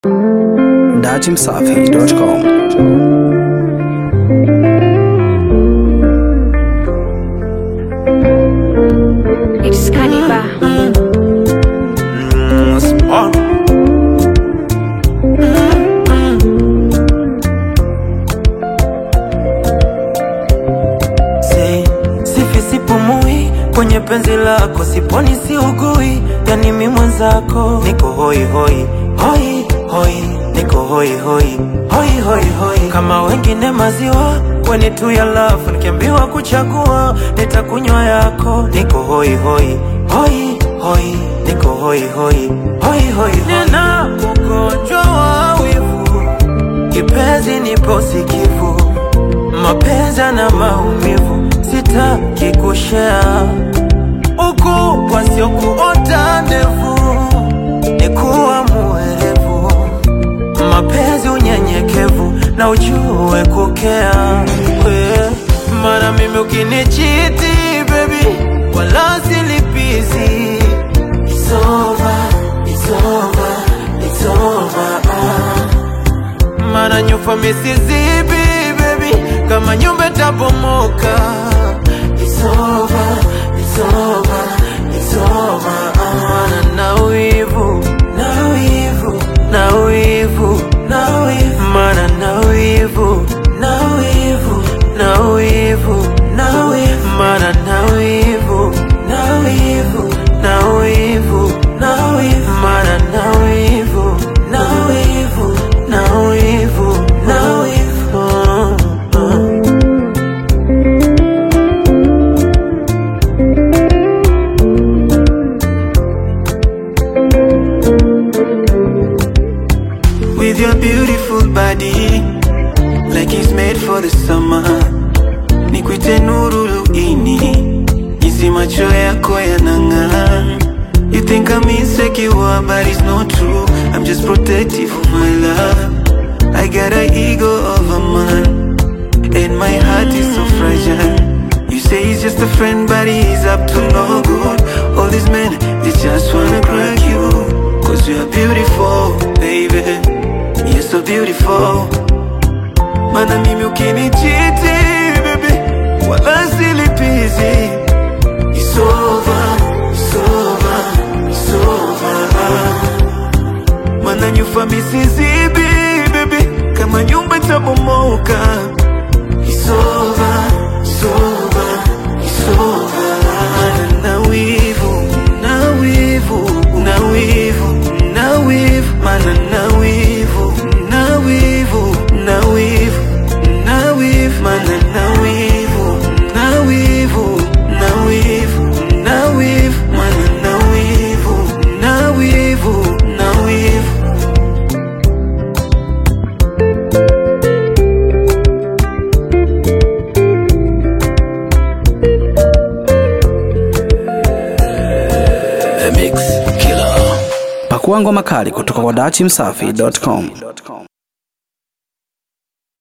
datimsafi.com. It's Kaniba. Si, sifi sipumui kwenye penzi lako, siponi siugui, yani mi mwenzako niko hoi hoi hoi hoi, niko hoi hoi hoi hoi hoi, kama wengine maziwa kweni tu ya lafu, nikiambiwa kuchagua nitakunywa yako, niko hoi hoi hoi hoi, niko hoi hoi hoi hoi, nina ugonjwa wa wivu, kipenzi nipo sikivu mapenzi na maumivu, sitaki kushea uku wasiokuota ndevu, ni kuwa muerevu, mapenzi unyenyekevu na ujue kukea we. Mara mimi ukinichiti baby, wala silipizi It's over, it's over, it's over, ah. Mara nyufa misizibi baby Kama nyumba tabomoka It's over, it's over, it's over ah. Na wivu, na wivu, na wivu, na wivu Mara na wivu, na wivu, na wivu, na wivu Mara na wivu, na wivu, na wivu, na wivu Mara na wivu, na wivu, na wivu, na wivu ah, ah. with your beautiful body like it's made for the summer. Nikwite nuru ini, jinsi macho yako yanang'aa. You think I'm insecure, but it's not true. I'm just protective of my love. I got an ego of a man, and my heart is so fragile. You say he's just a friend, but he's up to no good. All these men, they just wanna crack you. Cause you're beautiful, baby. You're so beautiful. Mana mimi ukinichiti, baby, wala silipizi. It's over, it's over, it's over. Mana nyufa misizibi, baby, kama nyumba itabomoka. It's over, it's over, it's over. Na wivu, na wivu, na wivu, na wivu, mana na wivu, na wivu, na wivu, na wivu, mana na wivu, na wivu, na wivu, na wivu, mana na wivu, na wivu, na wivu. Pakua ngoma kali kutoka kwa datimsafi.com.